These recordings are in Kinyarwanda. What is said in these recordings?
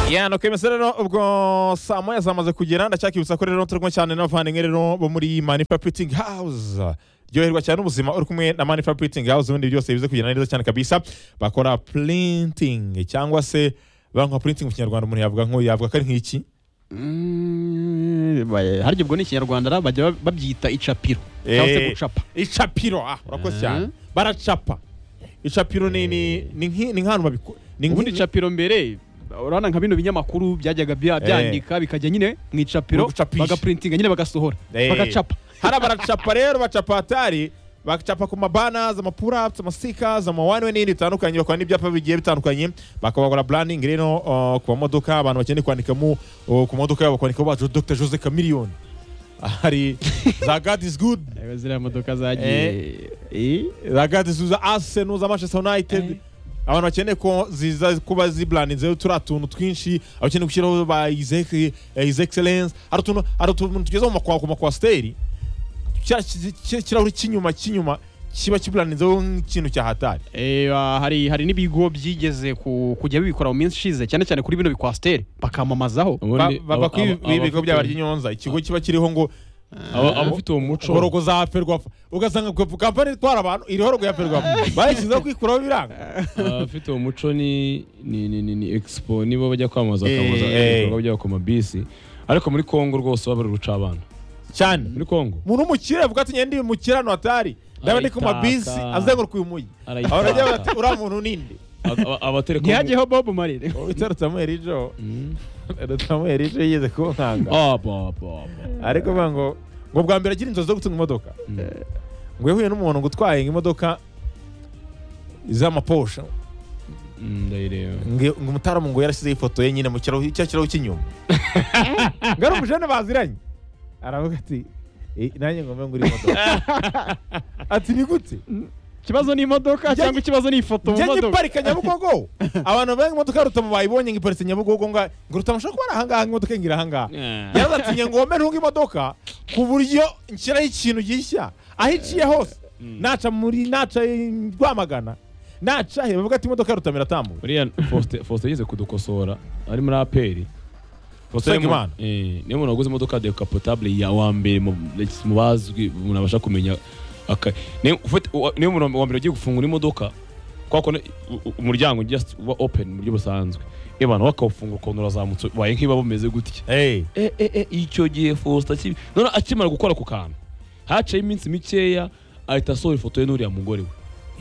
ya ntukwemeze rero ubwo saa moya zamaze kugera ndacyakibutsa ko rero turimo cyane n'abavandimwe rero bo muri manifapuringi hawuze ryoherwa cyane ubuzima uri kumwe na manifapuringi hawuze ubundi byose bize kugenda neza cyane kabisa bakora purintingi cyangwa se banka purintingi mu kinyarwanda umuntu yavuga nk'uyu yavuga ko ari nk'iki Mm, baye- harya ubwo ni ikinyarwanda ra bajya ba- babyita icapiro cyangwa se Eh, gucapa icapiro ah urakoze cyane Mhm. baracapa icapiro ni ni ni nk'i- ni nk'ahantu babiku ni ubundi nk'i- icapiro mbere urabona nka bino binyamakuru byajyaga bya- Eh. byandika bikajya nyine mu icapiro Bagacapisha. bagaprintinga nyine bagasohora Eh. bagacapa hariya baracapa rero bacapa hatari bacapa ku mabanazi amapurapusi amasikazi amawanwe n'ibindi bitandukanye bakora n'ibyapa bigiye bitandukanye bakabakora burandingi rero uh, ku mamodoka abantu bakeneye kwandikamo uh, ku modoka yabo bakandikaho bacu dr jose chameleone hari za god is good Eh, ziriya modoka zagiye Eh. za god is good za arsenal za manchester united Eh. abantu bakeneye ko ziza kuba ziburandinzeho turiya tuntu twinshi abakeneye gushyiraho ba his ex- eh, his excellence hari utuntu hari utuntu tugeze mu makwa- ku makwasiteri cya- ki- ki- kirahuri cy'inyuma cy'inyuma kiba kiburandinzeho nk'ikintu cya hatari Eh, ah, hari hari n'ibigo byigeze ku- kujya bibikora mu minsi ishize cyane cyane kuri bino bikwasiteri bakamamazaho ubundi Ba- bava aba- kuri aba- ibigo abafite- byaba ry'inyonza ikigo kiba kiriho ngo aba- abafite uwo muco horogo za ferwafa ugasanga ngo kampani itwara abantu iri horogo ya ferwafa barishyizeho kwikuraho biranga abafite uwo muco ni ni ni ni, ni expo nibo bajya kwamamaza Eh, bakamamaza eh. ibikorwa byabo ku mabisi ariko muri kongo rwose baba bari guca abana cyane muri kongo umuntu w'umukire avuga ati ngende umukire hano hatari ndaba ndi ku mabisi Arayitaka. azenguruka uyu mujyi Arayitaka. Ahora ajya bati uriya muntu ninde Aba- aba- abaterekomu- ntihajyeho bobo marire witwa rutamweri ijo Mm. rutamweri ijo yigeze kunkanga Ah, ba, ba, ba. ariko bivuga ngo ngo bwa mbere agira inzozi zo gutunga imodoka ngo yahuye n'umuntu ngo utwaye imodoka z'amaposha Mm, ndayireba ngo ngo umutaramu ngo yarashyizeho ifoto ye nyine mu kirahuri cya kirahuri cy'inyuma ngo ari umujene baziranye aravuga ati "Eh, nanjye ngo mbe ngura imodoka ati ni gute ikibazo ni imodoka Njya- cyangwa ikibazo ni ifoto mu njya modoka ngiparika nyabugogo abantu benga imodoka ya rutamu bayibonye ngo iparitse nyabugogo nga ngo rutamu ushobora kuba ari ahangaha ngo imodoka ngira ahangaha yarazatinye ngo womere ntunga imodoka ku buryo nshyiraho ikintu gishya aho iciye hose naca muri naca i rwamagana naca he bavuga ati imodoka ya rutamu iratambuka uriya Faustin- faustin yigeze kudukosora ari muri aperi Usengimana. niyo muntu waguze imodoka decapotable ya wa mbere mu mu bazwi umuntu abasha kumenya aka- niyo ufite- wa- niyo umuntu wa mbere ugiye gufungura imodoka kwa kundi u- u- umuryango just uba open mu buryo busanzwe ebana wakawufungura ukuntu urazamutse ubaye nk'iba bumeze gutya Hey. eh, eh, eh, icyo gihe Faustin akibi none akimara gukora ku kantu haciyeho iminsi mikeya ahita asohora ifoto ye n'uriya mugore we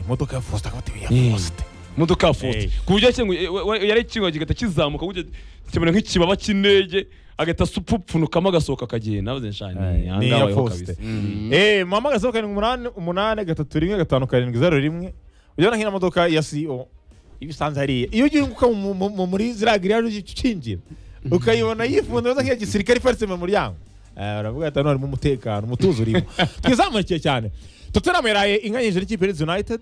imodoka ya Faustin akaba ati Eh. ya Faustin imodoka ya Faustin Eh. ku buryo yakinguye we- we- yari ikinguye kigahita kizamuka ku buryo kimera nk'ikibaba cy'indege agahita supupfunukamo agasohoka akagenda maze nshani Eh, ni iya Faustin. Eh, muhamagaze ho karindwi umunani umunani gatatu rimwe gatanu karindwi zeru rimwe ujyana nk'iyo modoka ya CEO iyo usanze hariya iyo ugiye guka mu- mu- mu- muri ziriya giriyaje ukinjira ukayibona yifunze neza nk'iya gisirikare iparitse mu muryango Eh, uravuga ati hano harimo umutekano umutuzo urimo twizamurikiye cyane Tottenham yaraye inka nyinshi n'ikipe ya Leeds United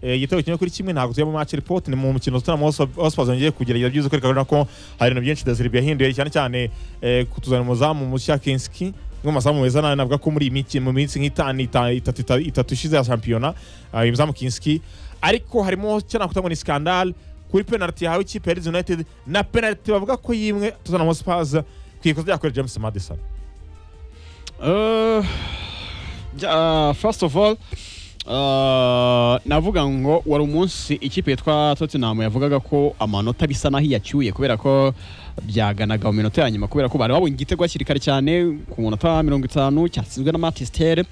Eh, igitego kimwe kuri kimwe ntabwo tujya mu match report ni mu mukino Tottenham Hotspur- Hotspurs yongeye kugerageza byiza kwereka abana ko hari ibintu byinshi Desirbi yahinduye cyane cyane eh, kutuzana umuzamu mushya Kinski umwe mu mazamu meza nawe navuga ko muri iyi miki- mu minsi nk'itanu ita- itatu ita- itatu ishize ya shampiyona ah, uyu muzamu Kinski ariko harimo cyo nakuta ngo ni scandal kuri penalty yahawe ikipe ya Leeds United na penalty bavuga ko yimwe Tottenham Hotspur kwikoze ryakoreye James Madison Uh, ja- first of all uh, navuga ngo wari umunsi ikipe yitwa Tottenham yavugaga ko amanota bisa naho iyacyuye kubera ko byaganaga mu minota ya nyuma kubera ko bari babonye igitego hakiri kare cyane ku munota wa mirongo itanu cyatsinzwe na Manchester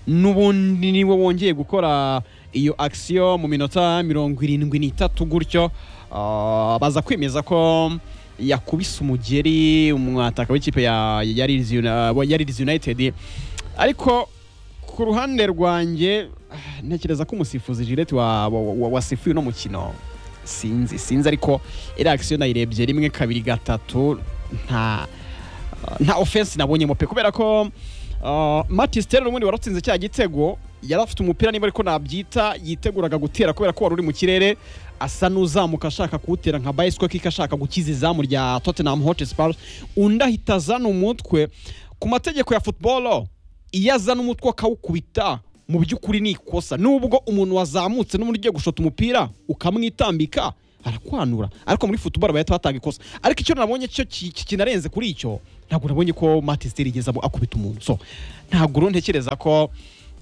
n'ubundi niwe wongeye gukora iyo action mu minota mirongo irindwi n'itatu gutyo uh, baza kwemeza ko yakubise umugeri umwataka w'ikipe ya ya Leeds Uni- ya Leeds United ariko ku ruhande rwanjye ah, ntekereza ko umusifuzi Gillette wa- wa- wa- wasifuye uno mukino sinzi sinzi ariko iriya akisiyo nayirebye rimwe kabiri gatatu nta nta ofensi nabonyemo pe kubera ko uh, Matisse Terre ubundi wari watsinze cya gitego yari afite umupira niba ariko nabyita yiteguraga gutera kubera ko wari uri mu kirere asa n'uzamuka ashaka kuwutera nka Baisco kiko ashaka gukiza izamu rya Tottenham Hotspur undi ahita azana umutwe ku mategeko ya football iyo azana umutwe akawukubita mu by'ukuri ni ikosa nubwo umuntu wazamutse n'umuntu ugiye gushota umupira ukamwitambika arakwanura ariko muri futuboro bahita batanga ikosa ariko icyo nabonye cyo ki- ki- kinarenze kuri icyo ntabwo nabonye ko matesiteri igeze abo akubita umuntu so ntabwo rero ntekereza ko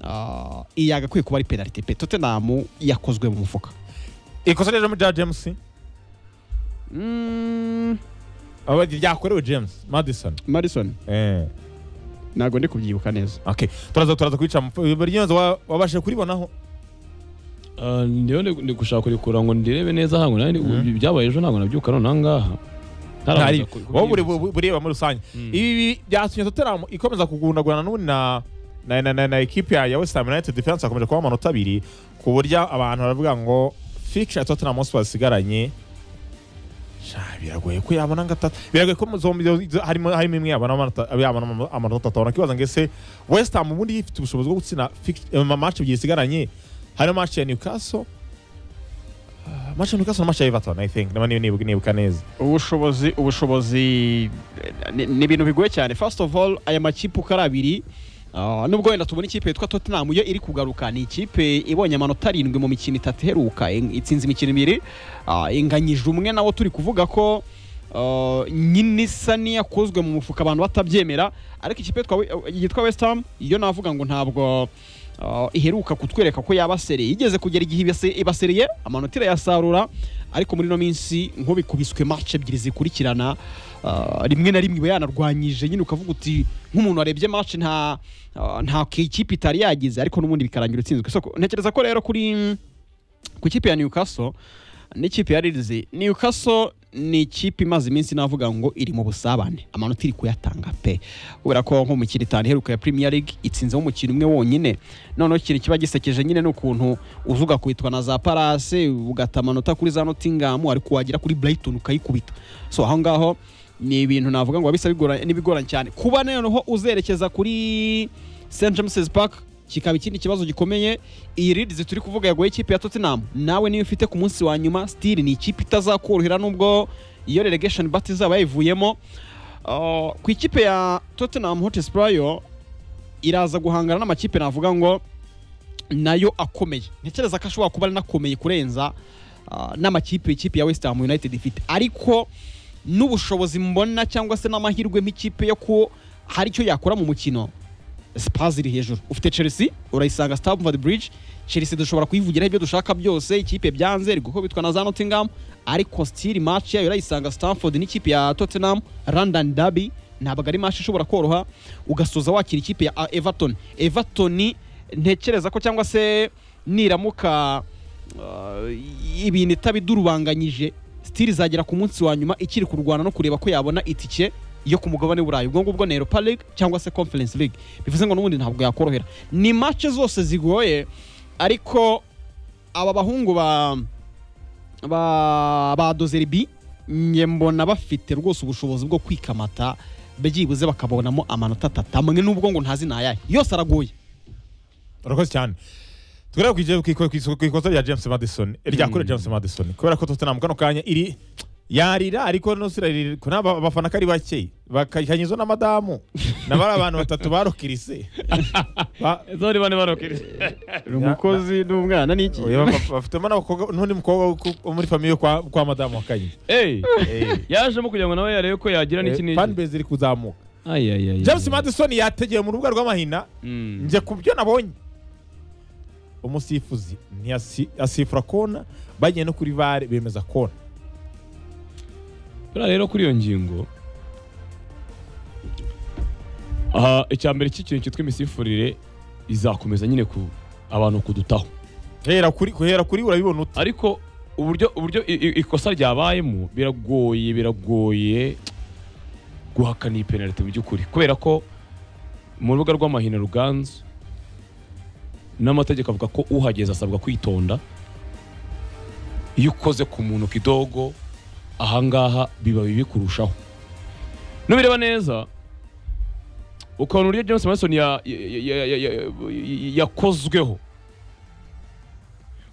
ah, iyi yagakwiye kuba ari penalite pe totenamu yakozwe mu mufuka ikosa rero muri rya james aba- ryakorewe james madison madison eh. ntabwo ndi kubyibuka neza okay turaza turaza kubica burinyonzi wabashije kuribonaho Ah, ndiyo ndi ndi gushaka kurikura ngo ndirebe neza hango nari Mhm. byabaye ejo ntabwo nabyuka none ahangaha ntari ntarabanza ku- wowe kubyibuka. buri- bureba muri rusange Mm. ibi byatumye tottenham ikomeza kugundagurana n'ubundi na na na, na, na ekipi ya ya west ham united defense akomeje kuba amanota abiri ku buryo abantu baravuga ngo fixture ya tottenham hotspur isigaranye sha biragoye ko yabona gatatu biragoye ko zombi zo- harimo harimo imwe yabona amanota yabona ama- amanota atatu nakibaza ngo ese west ham ubundi ifite ubushobozi bwo gutsinda fix- eh, ma- match ebyiri isigaranye harimo match ya newcastle Ah, match ya newcastle na match ya everton i think niba niba nibuka neza ubushobozi ubushobozi eh, ni ni ibintu bigoye cyane first of all aya makipe uko ari abiri ah, nubwo wenda tubona ikipe yitwa Tottenham yo iri kugaruka ni ikipe ibonye amanota arindwi mu mikino itatu iheruka ing- itsinze imikino ibiri ah, inganyije umwe nawo turi kuvuga ko ah, nyine isa n'iyakozwe mu mufuka abantu batabyemera ariko ikipe yitwa We- yitwa West Ham yo navuga ngo ntabwo ah, iheruka kutwereka ko yabasereye igeze kugera igihe ibase- ibasereye amanota irayasarura ariko muri ino minsi nk'ubikubiswe match ebyiri zikurikirana ah, rimwe na rimwe iba yanarwanyije nyine ukavuga uti nk'umuntu warebye match nta ah, nta kipe itari yagize ariko n'ubundi bikarangira utsinzwe so ntekereza ko rero kuri ku kipe ya Newcastle n'ikipe ya Leeds Newcastle ni ikipe imaze iminsi navuga ngo iri mu busabane amanota iri kuyatanga pe kubera ko nko mu mikino itanu iheruka ya Premier League itsinzeho umukino umwe wonyine noneho ikintu kiba gisekeje nyine ni ukuntu uzuga kubitwa na za Palace ugata amanota kuri za Nottingham ariko wagera kuri Brighton ukayikubita so aho ngaho ni ibintu navuga ngo bisa bigoranye n'ibigoranye cyane kuba noneho uzerekeza kuri St James's Park kikaba ikindi kibazo gikomeye iyi Leeds turi kuvuga yagoye ikipe ya Tottenham nawe niyo ufite ku munsi wa nyuma still ni ikipe itazakorohera nubwo iyo relegation battle izaba yayivuyemo Uh, ku ikipe ya Tottenham Hotspur yo iraza guhangana n'amakipe navuga ngo nayo akomeye ntekereza ko ashobora kuba ari nakomeye kurenza ah, n'amakipe ikipe ya West Ham United ifite ariko n'ubushobozi mbona cyangwa se n'amahirwe nk'ikipe yo ko hari icyo yakora mu mukino Spurs iri hejuru ufite Chelsea urayisanga Stamford Bridge Chelsea dushobora kuyivugira ibyo dushaka byose ikipe byanze iri gukubitwa na za Nottingham ariko still match yayo urayisanga Stamford n'ikipe ya Tottenham London Derby ntabwo ari match ishobora koroha ugasoza wakira ikipe ya ah, Everton Everton ntekereza ko cyangwa se niramuka uh, ibintu itabidurubanganyije still izagera ku munsi wa nyuma ikiri kurwana no kureba ko yabona itike yo ku mugabane w'uburayi ubwo ngubwo ni europa league cyangwa se conference league bivuze ngo n'ubundi ntabwo yakorohera ni match zose zigoye ariko aba bahungu ba ba ba dozeribi nge mbona bafite rwose ubushobozi bwo kwikamata byibuze bakabonamo amanota atatu amwe n'ubwo ngo ntazi nayahe yose aragoye urakoze cyane tugaragara ku ije- ku iko- ku iso- ku ikosa rya james madison ryakorewe james madison kubera ko tottenham kano kanya iri yarira ariko nose irarira ariko naba abafana ko ari bake bakanyuzwa na madamu na bari abantu batatu barokirise Ba- Ezo bari bane barokere. umukozi n'umwana n'iki oya, ba- bafitemo n'abakobwa- n'undi mukobwa wo ku- wo muri famiye kwa kwa madamu wa kanyi Eh, yajemo kugira ngo nawe yarebe ko yagira n'iki n'iki. fanbase iri kuzamuka Ay, ay, ay, james ay. madison yategeye mu rubuga rw'amahina Mm. njye ku byo nabonye umusifuzi ntiyasifura kona bagiye no kuri vare bemeza kona buriya rero kuri iyo ngingo aha icya mbere cy'ikintu cyitwa imisifurire izakomeza nyine ku abantu kudutaho hera kuri kuhera kuri urabibona ute ariko uburyo uburyo i- i- ikosa ryabayemo biragoye biragoye guhakana iyi penaliti mu by'ukuri kubera ko mu rubuga rw'amahina ruganzu n'amategeko avuga ko uhageze asabwa kwitonda iyo ukoze ku muntu kidogo ahangaha biba bibi kurushaho nubireba neza ukabona uburyo james madison ya- ya- ya- ya- ya- ya- yakozweho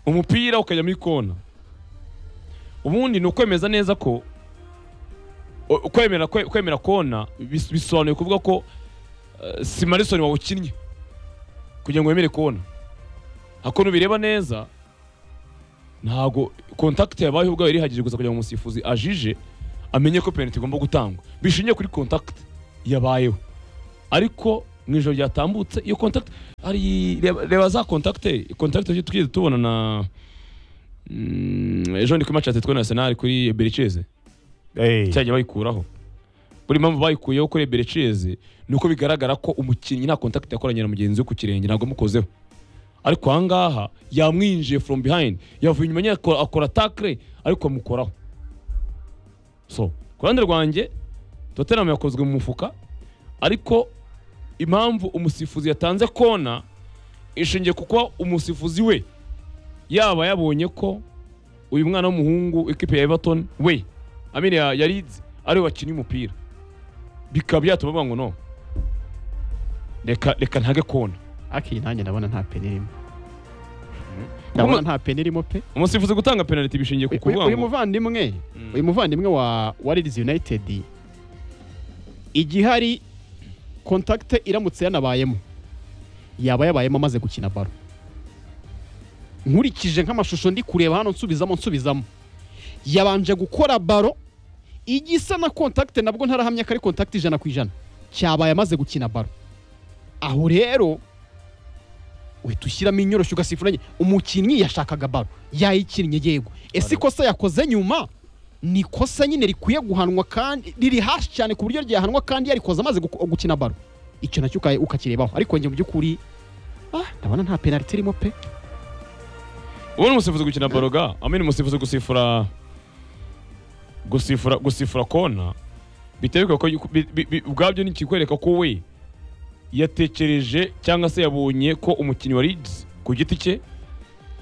umupira ukajya muri kona ubundi ni ukwemeza neza ko o- kwemera kwe- kwemera kona bis- bisobanuye kuvuga ko eh, si marisoni wawukinnye kugira ngo wemere kona ako nubireba neza ntabwo kontakiti yabayeho ubwayo irihagije gusa kugira ngo umusifuzi ajije amenye ko penaliti igomba gutangwa bishingiye kuri kontakiti yabayeho ariko mu ijoro ryatambutse iyo kontakiti hari reba- reba za kontakite kontakite twigeze tubona na Mm, ejo ndi kuri match ya Atletico National kuri Bercheze Hey. cyajya bayikuraho buri mpamvu bayikuyeho kuri Bercheze ni uko bigaragara ko umukinnyi nta contact yakoranye na mugenzi we ku kirenge ntabwo yamukozeho ariko aha ngaha yamwinjiye from behind yavuye inyuma nyine akora- akora tackle ariko amukoraho so ku ruhande rwanjye Tottenham yakozwe mu mufuka ariko impamvu umusifuzi yatanze kona ishingiye ku kuba umusifuzi we yaba yabonye ko uyu mwana w'umuhungu ikipe ya Everton we amene ya, ya Leeds ari we wakinnye umupira bikaba byatuma bavuga ngo no reka reka ntage kona akiyi nanjye ndabona nta peni irimo ndabona nta peni irimo pe umusifuzi gutanga penalty bishingiye ku Uyu- kuvuga uyu ngo muvandimwe Mm. uyu muvandimwe wa wa Leeds United igihe hari kontakite iramutse yanabayemo yaba yabayemo amaze gukina baro nkurikije nk'amashusho ndi kureba hano nsubizamo nsubizamo yabanje gukora baro igisa na kontakite nabwo ntarahamya ko ari kontakite ijana ku ijana cyabaye amaze gukina baro aho rero uhita ushyiramo inyoroshyo ugasifura enye umukinnyi yashakaga baro yayikinnye yego ese ikosa yakoze nyuma ni ikosa nyine rikwiye guhanwa kandi riri hasi cyane ku buryo ryahanwa kandi yarikoze amaze guku- gukina baro icyo nacyo uka- ukakirebaho ariko njye mu by'ukuri ah, ndabona nta penaliti irimo pe ubu ni umusifuzi gukina baroga amene umusifuzi gusifura gusifura gusifura kona bitewe ko bi- bi- bi- ubwabyo ni ikikwereka ko we yatekereje cyangwa se yabonye ko umukinnyi wa Leeds ku giti cye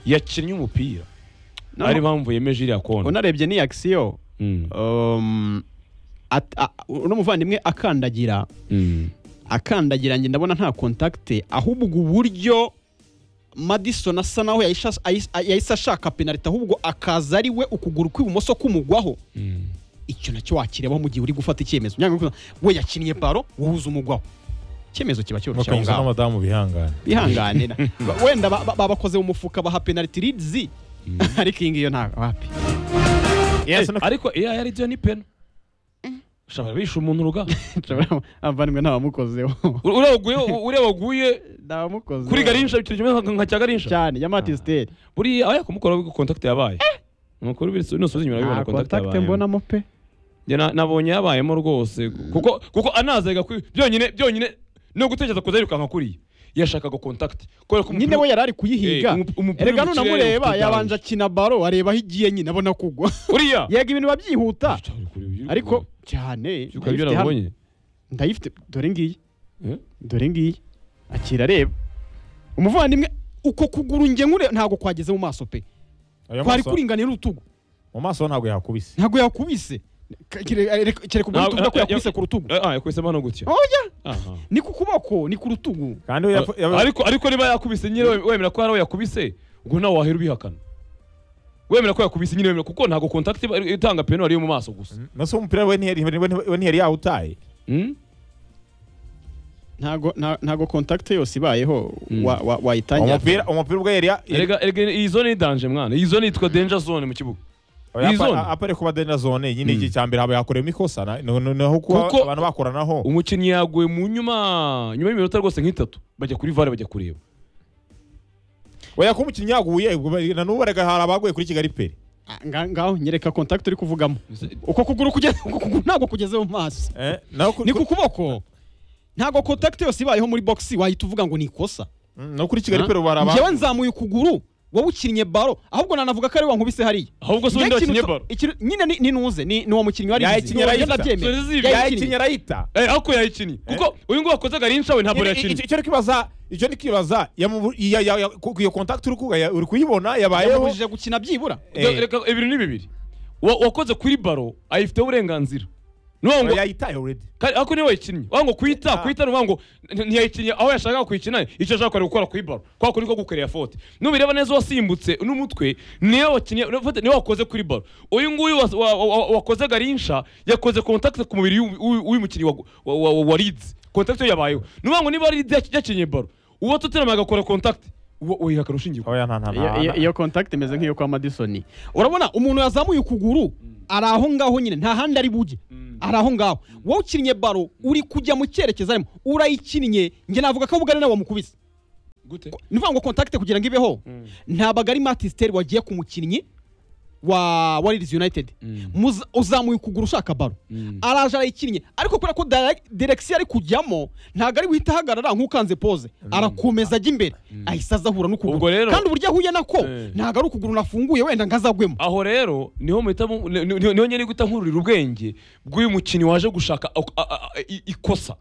yakinnye umupira No. ari impamvu yemeje iriya kona unarebye ni akisiyo Mm, uno muvandimwe akandagira mm. akandagira njye ndabona nta kontakite ahubwo uburyo madison asa naho yahise- yahise yahise ashaka penaliti ahubwo akaza ari we ukuguru kw'ibumoso kumugwaho icyo nacyo wakirebaho mu gihe uri gufata icyemezo Nyanga kuvuga, we yakiniye baro wowe uza umugwaho icyemezo kiba cyoroshye aho bakanyuze ngaho n'abadamu bihangana bihangane na- ba- wenda ba- ba- babakoze mu mufuka baha penaliti ridizi ariko iyi ngiyi yo nta wapi Yes, Eh, no- ariko iya yari byo ni pena ushobora bisha umuntu uruga abavandimwe ntawamukozeho U- ureba waguye u- ureba waguye ntawamukozeho kuri garisha bikiri kimwe nka- nka cya garisha cyane ya matisiteri buriya aho yakumukoraho ubwo kontakite yabaye ni ukuri bityo nusubiza inyuma bibona nta kontakite kontakite yabaye mbonamo pe Njye na- nabonye yabayemo rwose kuko kuko anazaga kuri byonyine byonyine no gutekereza kuza yirukanka kuriya yashakaga kontakite kubera ko nyine umupira- we yari ari Eh, kuyihiga umup- umupira erega uri mu kirere nunamureba ufite yabanje akina baro areba aho igiye nyine abona kugwa uriya yego ibintu babyihuta Uri kure, uri kure. ariko cyane Uri kure ibyo ndayifite hano. nabonye ndayifite dore ngiyi Eh? dore ngiyi akira areba umuvandimwe uko kuguru njye nkure ntabwo kwageze mu maso pe Ayo kwari maso- kuringanira urutugu mu maso ntabwo yahakubise ntabwo yakubise K- kire- areka- kereka ubwo Ntabwo- tuvuga ko ya- yakubise ya- ku rutugu Eh, ah yakubisemo hano gutya oya aha ni ku kuboko ni ku rutugu kandi we yapfu- yaba- ariko ariko niba yakubise nyine we- wemera ko hari uwo yakubise ubwo nawe wahera ubihakana wemera ko yakubise nyine wemera kuko ntabwo kontakiti itanga peno ariyo mu maso gusa nase umupira we ntiyari- we ntiyari- we ntiyari yawutaye Mm? ntabwo nta- ntabwo kontakite yose ibayeho Mm. wa- wa- wayitangira umupira umupira ubwo yari ya- yari- erega erega iyi zone ni danje mwana iyi zone yitwa danger zone mu kibuga iyi zone. apa- apare kuba denda zone nyine Mm. iki cya mbere haba yakoreyemo ikosa na- no- no- naho kuba Kuko- abantu bakoranaho umukinnyi yaguye mu nyuma nyuma y'iminota rwose nk'itatu bajya kuri vare bajya kureba oya ko umukinnyi yaguye ubwo bari- na n'ubu baraga hari abaguye kuri kigali peri Ah, nga- ngaho nyereka kontakite uri kuvugamo uko kuguru kugeze uko kuguru ntabwo kugeze mu maso Eh, naho ku- ni ku ku- kuboko ntabwo kontakite yose ibayeho muri bogisi wahita uvuga ngo ni ikosa Mm, no kuri kigali Ah? peri ubu hari njyewe abaguye nzamuye ukuguru wowe ukinnye baro ahubwo nanavuga ko ari wa nkubise hariya ahubwo se undi Njye ikintu wakinnye cyo- baro ikintu- nyine ni- ni nuze ni ni uwo mukinnyi wari Yayikinnye arayita. Suarez yayikinnye arayita eh ariko yayikinnye kuko uyu nguyu wakoze garinca we ntabwo Nyine yakinnye icyo- icyo ari kwibaza icyo ni kwibaza yamubu- iya- ya- ya- ku- iyo contact uri kuga- ya- uri kuyibona yabayeho yamubujije gukina byibura Eh. Dore- reka ibintu ni bibiri Wa- wakoze kuri baro ayifiteho uburenganzira nuvuga ngo yayitaye already Kandi ako niyo wayikinnye wavuga ngo kuyita Ah. kuyita ni ukuvuga ngo n- ntiyayikinnye aho yashakaga kuyikina icyo yashakaga gukora kuri baro kwa kuri ko gukorera fote nubireba neza uwasimbutse n'umutwe niyo wakinnye no- fote niyo wakoze kuri baro uyu nguyu was- wa- wa- wa- wakoze garinsha yakoze kontakite ku mubiri w'u- w'u- w'uyu mukinnyi wa- wa- wa wa Leeds kontakite yabayeho nuvuga ngo niba Leeds yakinnye baro uwo Tottenham agakora kontakite uwo uyihakana ushingiye oya nta nta Iyo- iyo- nta iyo contact imeze nk'iyo kwa madisoni urabona umuntu yazamuye ukuguru ari aho ngaho nyine nta handi ari bujye ari aho ngaho wowe ukinnye baro uri kujya mu cyerekezo arimo urayikinnye njye navuga ko ubwo nawe wamukubise gute ni ukuvuga ngo contact kugira ngo ibeho ntabwo ari matisteri wagiye ku mukinnyi wa wa Leeds united Muza- uzamuye ukuguru ushaka baro araje arayikinnye ariko kubera ko direct- direction ari kujyamo ntabwo ari guhita ahagarara nk'ukanze pose arakomeza ajya imbere ahise aza ahura Ubwo n'ukuguru rero- kandi uburyo ahuye nako Eh. ntabwo ari ukuguru nafunguye wenda nkazagwemo aho rero niho muhita mu- ni- ni- niho nyine guhita nkururira ubwenge bw'uyu mukinnyi waje gushaka a- a- a- i- ikosa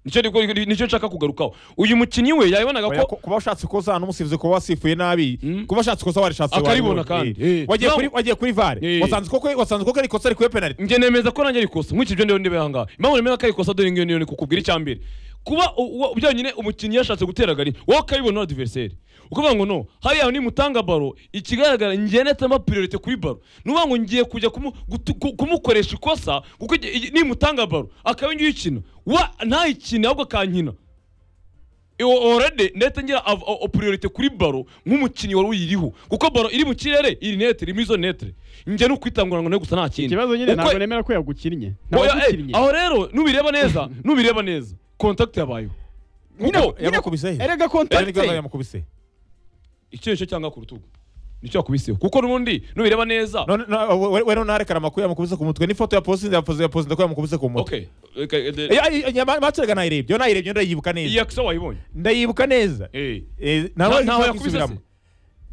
nicyo niko- nicyo nshaka kugarukaho uyu mukinnyi we yabonaga Oya, ko ku- kuba washatse ikosa n'umusifuzi kuba wasifuye nabi Mm. kuba washatse ikosa warishatse Akaribona wari- kandi. Eh. Eh. wagiye kuri Naho- wagiye kuri vare Eh. wasanze koko wasanze koko ari ikosa ariko iyo penalty njye nemeza ko nanjye ari ikosa nk'iki ibyo ndiho ndebe aha ngaha impamvu nemeza ko ari ikosa dore ngiyo niyo ni kukubwira icya mbere kuba u- uwo- byonyine umukinnyi yashatse gutera gari wowe ukabibona adiveriseri ukuvuga ngo no hariya nimutanga baro ikigaragara njye netamo priorite kuri baro nuvuga ngo ngiye kujya kumu- gutu- ku- kumukoresha ikosa kuko igi- igi- nimutanga baro akaba ngiyo ikina wa ntayikine ahubwo akankina orede ndetse ngira av- o- o- priorite kuri baro nk'umukinnyi wari uyiriho kuko baro iri mu kirere iri netere iri muri izo netere njye ni ukwitangura ngo nawe gusa nta kindi Uko- nemera ko yagukinnye Oya, eh, aho rero nubireba neza nubireba neza contact yabayeho kuko yamukubise he erega Erega ni contact ikosa yamukubise icyo nicyo cyangwa ku rutugu nicyo yakubiseho kuko n'ubundi nubireba neza none no- we- we ntarekana amakuru yamukubise ku mutwe n'ifoto ya posinze ya posinze ya posinze ko yamukubise ku mutwe okay reka- eh, eh, materaga nayirebye iyo nayirebye ndayibuka iyi neza yakisa wayibonye ndayibuka neza eh Eh, Nta- ntawe ntaho yakubise yakwisubiramo se?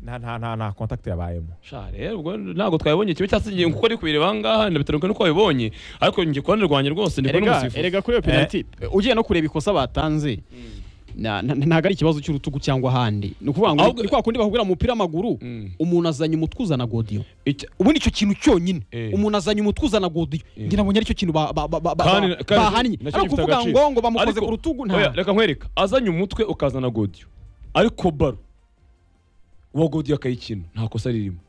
nta nta nta nta contact yabayemo sha rero ubwo ntabwo twayibonye kimwe cyangwa se ngiye kuko ari kubireba aha ngaha ndabitaruka nuko wabibonye ariko njye ku ruhande rwanjye rwose ndi kubona erega umusifuzi erega kuri iyo penalty ugiye no kureba ikosa batanze na- na- ntabwo ari ikibazo cy'urutugu cyangwa ahandi ni ukuvuga ngo Ahubwo- ni kwa kundi bakubwira mu mupira w'amaguru Mm. umuntu azanye umutwe uzana godiyo Icya- ubu nicyo kintu cyonyine Eh. umuntu azanye umutwe uzana godiyo ngira ngo aricyo kintu ba- ba- ba- ba- Kandi- ba- kandi bahannye nacyo ari gifite ukuvuga agaciro. ngo ngo bamukoze Ariko- ku rutugu oya, nta reka nkwereka azanye umutwe ukazana godiyo ariko baro uwo godiyo akayikina nta kosa ririmo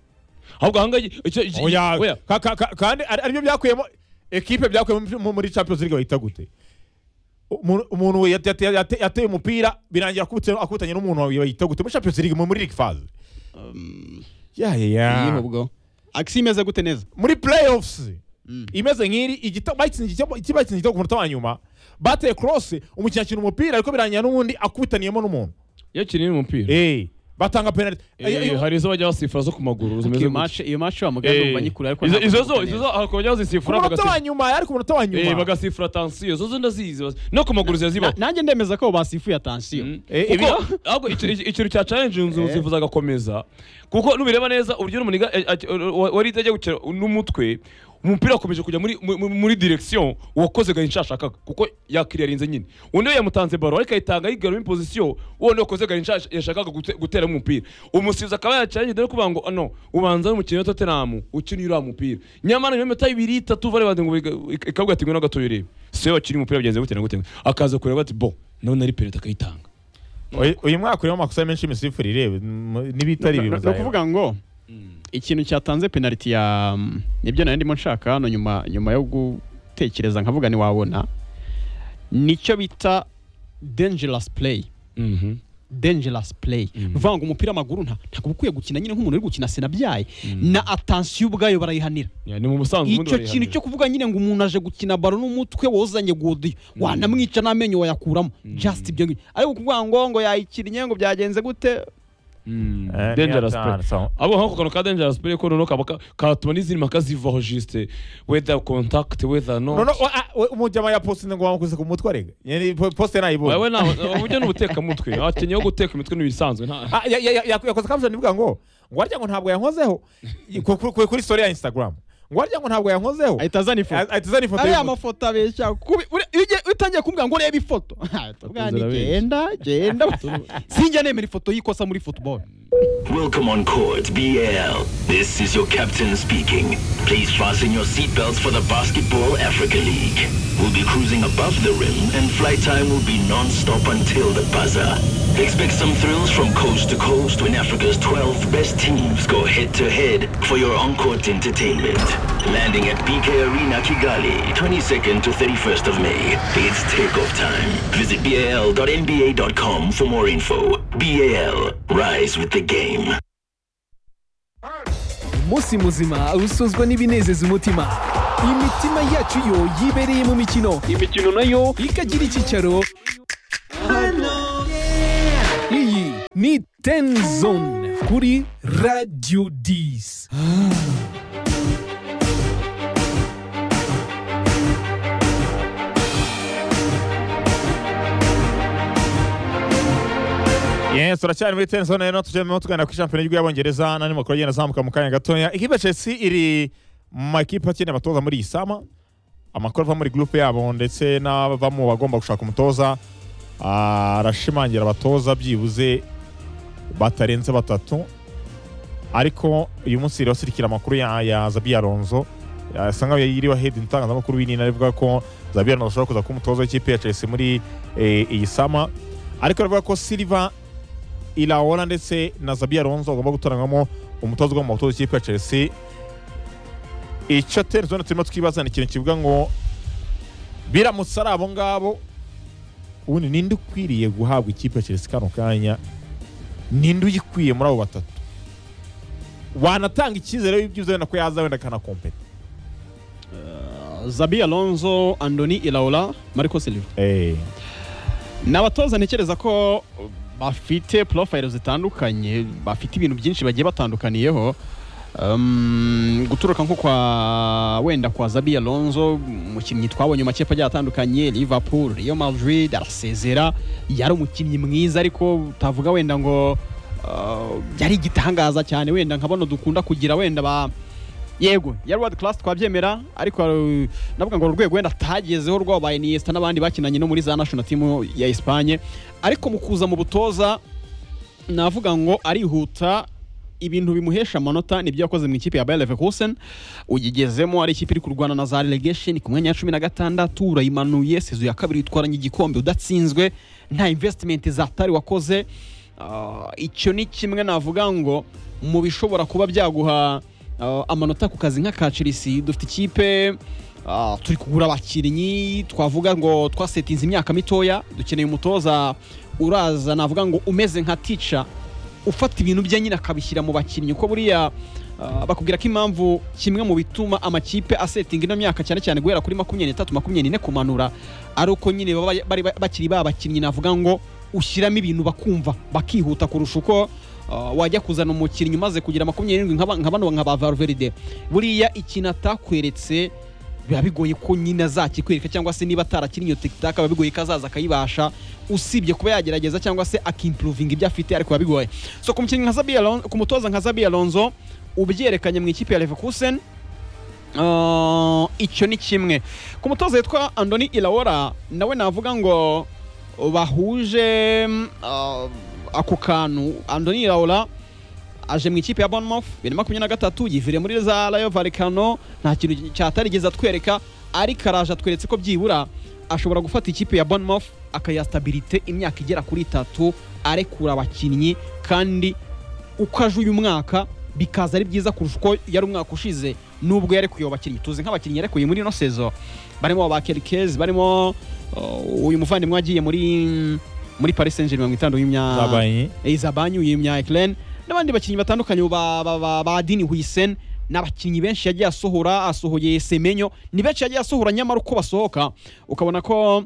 ahubwo aha ngaha iki- icyo- iki- oya, oya ka- ka- ka- kandi ari- aribyo byakuyemo ekipe byakuyemo mu- muri champions league bahita gute Umuntu- umuntu yate- yate- yate- yateye umupira birangira akubitse- akubitanye n'umuntu bahita gute muri champions league mu- muri league phase ya ya Iyihe ya ubwo akisi imeze gute neza muri playoffs imeze nk'iri igita- batsinze igitego- iki batsinze igitego ku munota wa nyuma bateye cross umukinnyi akina umupira ariko birangira n'ubundi akubitaniyemo n'umuntu iyo kinini umupira Eh, batanga penalty Eh, hari izo bajya basifura zo ku maguru zimeze iyo gutya. match iyo match wa Eh, muganda umva nyikure ariko izo- ntabwo izo nzi zo neza. izo zo hari ukujya ku bazisifura munota wa bagasi- nyuma ariko umunota wa Eh, nyuma bagasifura tansiyo izo zo ndazizi bas- no ku maguru Na- zirazibaho nanjye ndemeza ko basifuye atansiyo Eh, kuko ibyo- ahubwo icyo- icyo- ikintu cya challenge inzu umusifuzi agakomeza kuko nubireba neza uburyo n'umuniga eh, eh, wa- wari ajya gukina n'umutwe umupira wakomeje kujya muri mu- mu- muri direction uwakoze gari nshya ashakaga kuko yakiriyarinze nyine undi we yamutanze baro ariko ayitanga yigarura imposition wundi wakoze gari nshya yashakaga gute- guteramo umupira umusifuzi akaba yacanye dore kuvuga ngo "Ah, no ubanza n'umukinnyi wa Tottenham ukina uriya mupira nyamara nyuma y'imota ibiri itatu vare bande ngo biga- ik- ikavuga ati ngwino gatoya urebe siwe bakina umupira byagenze gute na gute akaza kureba ati bo none ari penalty akayitanga Uyu- uyu mwaka urimo amakosa menshi imisifurire m- n'ibitari No- ibintu no- no kuvuga ngo ikintu cyatanze penaliti ya nibyo nari ndimo nshaka hano nyuma nyuma yo gutekereza nkavuga ntiwabona nicyo bita dangerous play Mhm. dangerous play vanga umupira w'amaguru nta ntabwo uba ukwiye gukina nyine nk'umuntu uri gukina senabyaye na atansiyo ubwayo barayihanira Ya, ni mu busanzwe ubundi icyo kintu cyo kuvuga nyine ngo umuntu aje gukina baro n'umutwe wozanye godiyo wanamwica n'amenyo wayakuramo just ibyo ngibyo ariko kuvuga ngo ngo yayikinnye ngo byagenze gute Eh, dangerous ni play atanu. abo nko ku kantu ka dangerous play ko noneho kaba ka- katuma n'izindi mpaka zivaho juste whether contact whether No, no, not wa- a- we- umujyama ya posite ngo wamukoze ku mutwe arega Yani po- posite wewe nayibonye nawe uburyo ni ubutekamutwe abakinnyi bo guteka imitwe ni ibisanzwe nta Ah, ya- ya- ya- ya- yakoze caption ivuga ngo ngo warya ngo ntabwo yankozeho Ku- ku- ku- kuri story ya instagram ngo warya ngo ntabwo yankozeho ahita azana ifoto ahita azana ifoto ariya y'umutwe. mafoto abeshya kubi- uri- iyo ugiye- iyo utangiye kumbwira ngo urebe ifoto Akunze tubwani arabeshya. genda genda sinjya nemera ifoto y'ikosa muri football Welcome on court, BL. This is your captain speaking. Please fasten your seatbelts for the Basketball Africa League. We'll be cruising above the rim, and flight time will be non-stop until the buzzer. Expect some thrills from coast to coast when Africa's 12 best teams go head-to-head for your on-court entertainment. Landing at BK Arena Kigali, 22nd to 31st of May. It's takeoff time. Visit bal.nba.com for more info. BAL, rise with the game. umunsi muzima usozwa n'ibinezeza umutima imitima yacu yo yibereye mu mikino imikino nayo ikagira icyicaro hano iyi ni tenzone kuri radiyo disi Yes, turacyari muri tenisoni rero tujyemo tugana ku shampiyona y'igihugu y'abongereza n'andi makuru agenda azamuka mu kanya gatoya ikipe Chelsea iri mu makipe akeneye abatoza muri iyi sama amakuru ava muri groupe yabo ndetse n'abava mu bagomba gushaka umutoza ah, arashimangira abatoza byibuze batarenze batatu ariko uyu munsi rero sirikira amakuru ya, ya Zabi Alonso asa nkaho yiriwe ahedin itangazamakuru binini arivuga ko Zabi Alonso ashobora kuza kuba umutoza w'ikipe ya Chelsea muri eh, iyi sama ariko aravuga ko Silva Ilaola ndetse na Zabi Alonso bagomba gutoranywamo umutoza ugomba gutoza ikipe ya Chelsea icyo tenisoni turimo twibaza ni ikintu kivuga ngo biramutse ari abo ngabo ubundi ninde ukwiriye guhabwa ikipe ya Chelsea kano kanya ninde uyikwiye muri abo batatu wanatanga icyizere y'ibyiza wenda ko yaza wenda akanakompeta zabi alonso andoni ilaula mariko silva ni abatoza ntekereza ko bafite porofayiro zitandukanye bafite ibintu byinshi bagiye batandukaniyeho Um, guturuka nko kwa wenda kwa zabi alonso umukinnyi twabonye mu makipe agiye atandukanye liverpool real madrid arasezera yari umukinnyi mwiza ariko utavuga wenda ngo uh, yari igitangaza cyane wenda nka bano dukunda kugira wenda ba yego yari world class twabyemera ariko uh, navuga ngo urwego wenda atagezeho rwabo ba Iniesta n'abandi bakinanye no muri za national team ya Espagne ariko mu kuza mu butoza navuga ngo arihuta ibintu bimuhesha amanota nibyo yakoze mu ikipe ya Bayer Leverkusen uyigezemo ari ikipe iri kurwana na za relegation ku mwanya wa cumi na gatandatu urayimanuye sezo ya kabiri itwaranye igikombe udatsinzwe nta investment zatari wakoze Ah, icyo ni kimwe navuga ngo mu bishobora kuba byaguha ah, amanota ku kazi nk'aka Chelsea dufite ikipe ah, turi kugura abakinnyi twavuga ngo twasetinze imyaka mitoya dukeneye umutoza uraza navuga ngo umeze nka tica ufata ibintu bye nyine akabishyira mu bakinnyi uko buriya ah, bakubwira ko impamvu kimwe mu bituma amakipe asetinga ino myaka cyane cyane guhera kuri makumyabiri n'itatu makumyabiri n'ine kumanura ari uko nyine baba bari bakiri ba bakinnyi navuga ngo ushyiramo ibintu bakumva bakihuta kurusha uko ah, wajya kuzana umukinnyi umaze kugira makumyabiri n'irindwi nka ba- nka bano nka ba Valverde buriya ikintu atakweretse biba bigoye ko nyine azakikwereka cyangwa se niba atarakinnye iyo tikitaka biba bigoye ko azaza akayibasha usibye kuba yagerageza cyangwa se akimpuruvinga ibyo afite ariko biba bigoye so ku mukinnyi nka Zabi Alonso ku mutoza nka Zabi Alonso ubyerekanye mu ikipe ya Leverkusen Uh, icyo ni kimwe ku mutoza witwa andoni ilaora nawe navuga ngo bahuje mm, uh, ako kantu andoni ilaora aje mu ikipe ya bournemouth bibiri na makumyabiri na gatatu yiviriye muri za rayo valikano nta kintu cyatarigeze atwereka ariko araje atweretse ko byibura ashobora gufata ikipe ya bournemouth akayiha stabilite imyaka igera kuri itatu arekura abakinnyi kandi uko aje uyu mwaka bikaza ari byiza kurusha uko yari umwaka ushize nubwo yarekuye abo bakinnyi tuzi nk'abakinnyi yarekuye muri ino sezo barimo ba kerikezi barimo uh, uyu muvandimwe wagiye muri muri paris saint germain mirongo itanu w'imya Izabanyu yimya Eklen n'abandi bakinnyi batandukanye ba, ba, ba, ba Dini Huisen n'abakinnyi benshi yagiye asohora asohoye Semenyo ni benshi yagiye asohora nyamara uko basohoka ukabona ko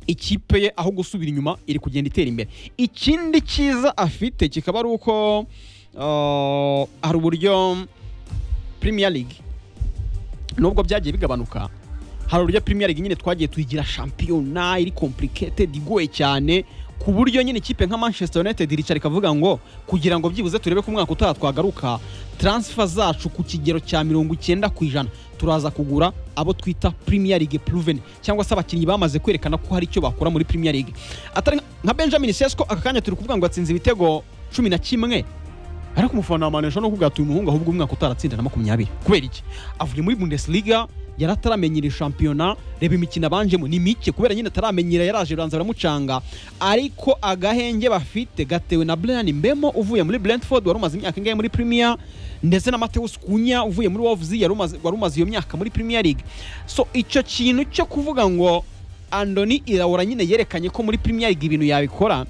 ikipe ye aho gusubira inyuma iri kugenda itera imbere ikindi cyiza afite kikaba ari uko uh, hari uburyo Premier League nubwo byagiye bigabanuka hari uburyo Premier League nyine twagiye tuyigira shampiyona iri complicated igoye cyane ku buryo nyine ikipe nka Manchester United iricara ikavuga ngo kugira ngo byibuze turebe ko umwaka utaha twagaruka transfer zacu ku kigero cya mirongo icyenda ku ijana turaza kugura abo twita Premier League proven cyangwa se abakinnyi bamaze kwerekana ko hari icyo bakora muri Premier League atari nka- nka Benjamin Sesko aka kanya turi kuvuga ngo atsinze ibitego cumi na kimwe ariko umufana wa manesha no kubwira ati uyu muhungu ahubwo umwaka utaratsinda na makumyabiri kubera iki avuye muri bundesliga yari ataramenyera shampiyona reba imikino abanjemo ni mike kubera nyine ataramenyera yaraje uranza baramucanga ariko agahenge bafite gatewe na brian mbemo uvuye muri brentford wari umaze imyaka ingahe muri premier ndetse na mateus kunya uvuye muri wolves yari umaze- wari umaze iyo myaka muri premier league so icyo kintu cyo kuvuga ngo andoni irabura nyine yerekanye ko muri premier league ibintu yabikora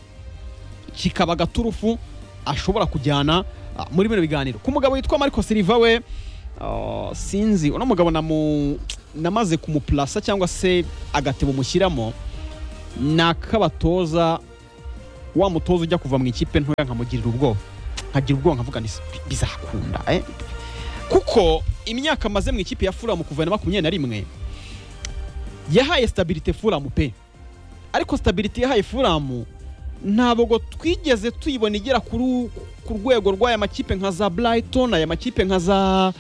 kikaba agaturufu ashobora kujyana ah, muri bino biganiro ku mugabo witwa mariko siriva we ah, sinzi uno mugabo namu- namaze kumupurasa cyangwa se agatebo mushyiramo ni ak'abatoza wa mutoza ujya kuva mu ikipe ntoya nkamugirira ubwoba nkagira ubwoba nkavuga nti "Bi- bizakunda eh?" kuko imyaka amaze mu ikipe ya furamu kuva na makumyabiri na rimwe yahaye sitabirite furamu pe ariko sitabirite yahaye furamu ntabwo twigeze tuyibona igera kuri- ku rwego rw'aya makipe nka za brighton aya makipe nka za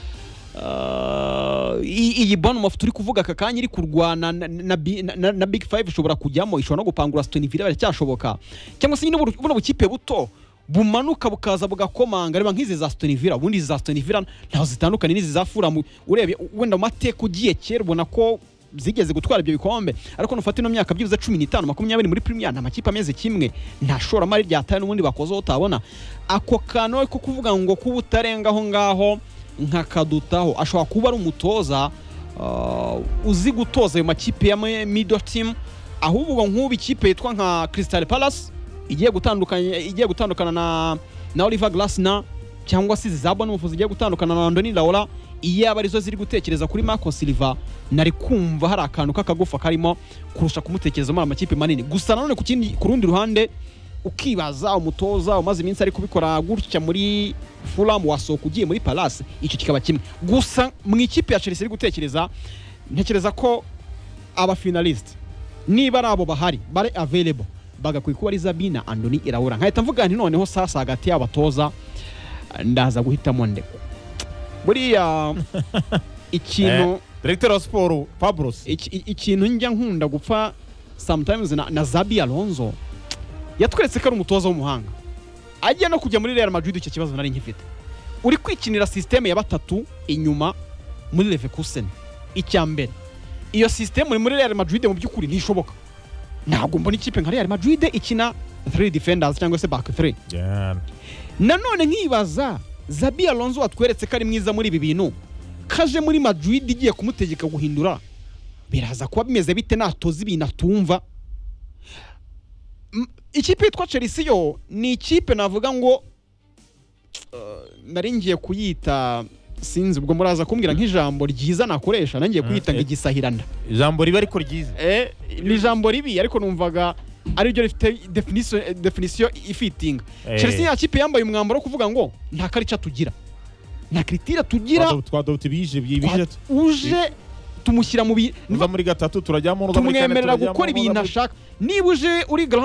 ah, iyi iyi bournemouth turi kuvuga aka kanya iri kurwana na, na, bi- na, na, na big five ishobora kujyamo ishobora no gupangura aston villa biracyashoboka cyangwa se nyine buno buno bukipe buto bumanuka bukaza bugakomanga reba nk'izi za aston villa ubundi izi za aston villa ntaho zitandukanye n'izi za fulham urebye wenda mu mateka ugiye kera ubona ko zigeze gutwara ibyo bikombe ariko nufata ino myaka byibuze cumi n'itanu makumyabiri muri premier nta makipe ameze kimwe nta shoramari ryataye n'ubundi bakozeho utabona ako kantu ko kuvuga ngo kuba utarenga aho ngaho nkakadutaho ashobora kuba ari umutoza ah, uzi gutoza ayo makipe ya mi- middle team ahubwo nk'ubu ikipe yitwa nka crystal palace igiye gutandukanya igiye gutandukana na na Oliver Glasner cyangwa se izi za Bournemouth zigiye gutandukana na Andoni Raola iyaba arizo ziri gutekereza kuri Marco Silva nari kumva hari akantu k'akagufa karimo kurusha kumutekereza muri amakipe manini gusa nanone ku kindi ku rundi ruhande ukibaza umutoza umaze iminsi ari kubikora gutya muri Fulham wasohoka ugiye muri Palace icyo kikaba kimwe gusa mu ikipe ya Chelsea iri gutekereza ntekereza ko abafinaliste niba ari abo bahari bare available bagakwiye kuba ari zabina andoni irawura nkahita mvuga nti noneho sasa hagati y'abatoza ndaza guhitamo ndeko buriya ikintu Directeur wa siporo Pablos iki- i- ikintu njya nkunda gupfa sometimes na, na zabi alonzo yatweretse ko ari umutoza w'umuhanga ajya no kujya muri real madrid icyo kibazo nari nkifite uri kwikinira sisiteme ya batatu inyuma muri leverkusen icya mbere iyo sisiteme uri muri real madrid mu by'ukuri ntishoboka ntabwo mbona ikipe nka real madrid ikina 3 defenders cyangwa se back 3 Jana. nanone nkibaza zabi alonzo watweretse ko ari mwiza muri ibi bintu kaje muri madrid igiye kumutegeka guhindura biraza kuba bimeze bite natoza ibintu atumva M- ikipe yitwa chelsea yo ni ikipe navuga ngo eh, nari ngiye kuyita sinzi ubwo muraza kumbwira nk'ijambo ryiza nakoresha nangiye kuyita ngo eh. igisahirana ijambo riba ariko ryiza eh, ni ijambo ribi ariko numvaga ariryo rifite definisiyo definisiyo ifitinga Eh. chelsea ni ikipe yambaye umwambaro wo kuvuga ngo nta karica tugira nta kiritira tugira twadobute bije bije twa- uje tumushyira mu bi- tuza muri gatatu turajyamo uza muri kane tumwemerera turajyamo, gukora uza ibintu muri- ashaka niba uje uri Graham